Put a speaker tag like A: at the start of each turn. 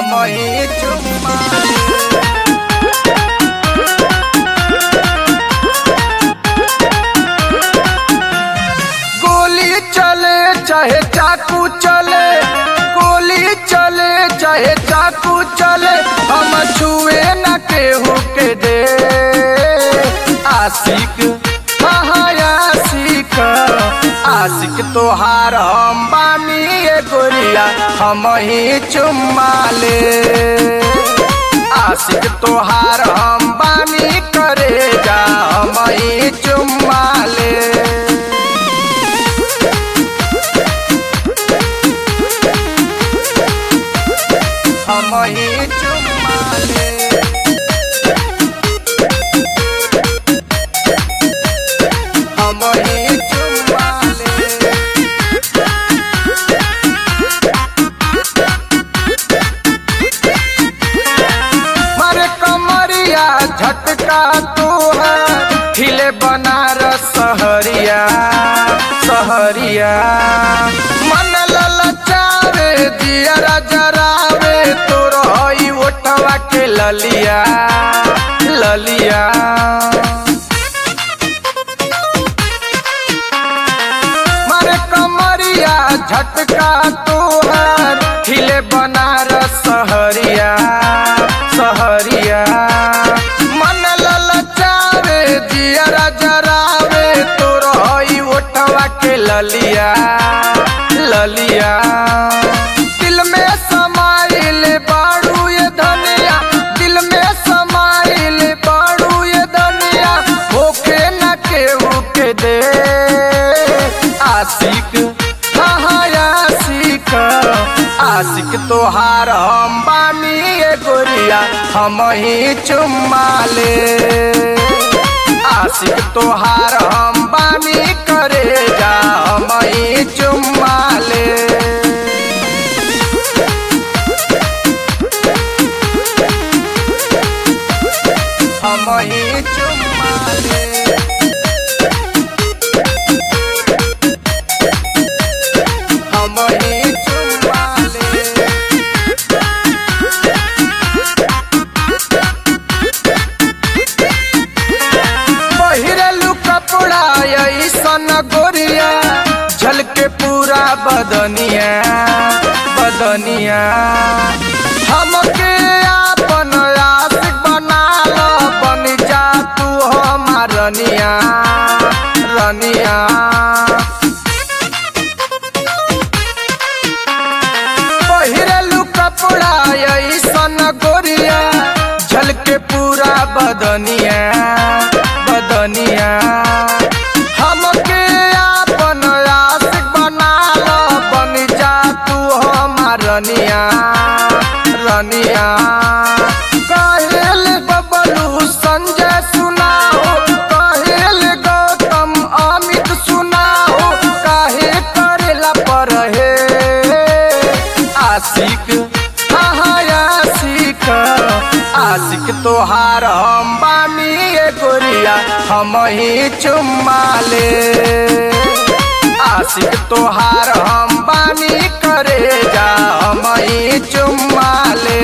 A: हम ही चुम्मा गोली चले चाहे चाकू चले गोली चले चाहे चाकू चले हम छुए न केहू के दे आशिक हाँ हाँ आशिक आशिक तोहार हम बानी ए गोरिया हम ही चुम्मा ले आशिक तोहार हम बानी करे जा हम ही चुम्मा ले हम ही चुम्मा ले हम ही चुम्मा ले मारे कमरिया झटका तू है हिले बनारस सहरिया सहरिया मन ललचावे दिया जरावे तोर हई ओठवा के ललिया ललिया मारे कमरिया झटका तोहर खिले बनारस सहरिया सहरिया मन ललचावे जियरा जरावे तोर हई ओठवा के ललिया ललिया दिल में समाइल बाड़ू ये धनिया दिल में समाइल बाड़ू ये धनिया होके न केहू के दे आशिक हाँ हाँ आशिक आशिक तोहार हम बानी ए गोरिया हम ही चुम्मा ले आशिक तोहार हम बानी करे जा हम ही चुम्मा ले हम ही चुम्मा ले हम ही चुम्मा ले पहिरलू कपड़ा ऐसन गोरिया झलके पूरा बदनिया बदनिया हमके आपन आशिक बना लो बन जा तू हमार रनिया रनिया पहिरलू कपड़ा ऐसन गोरिया झलके पूरा बदनिया बदनिया हमके आपन आशिक बना लो बन जा तू हमार रनिया रनिया कहेल बबलू संजय सुनाओ कहेल गौतम अमित सुनाओ काहे करेला पर हे आशिक हाँ हाँ आशिक आशिक तोहार हम बानी ए गोरिया हम ही चुम्मा ले आशिक तोहार हम बानी करे जा हम ही चुम्मा ले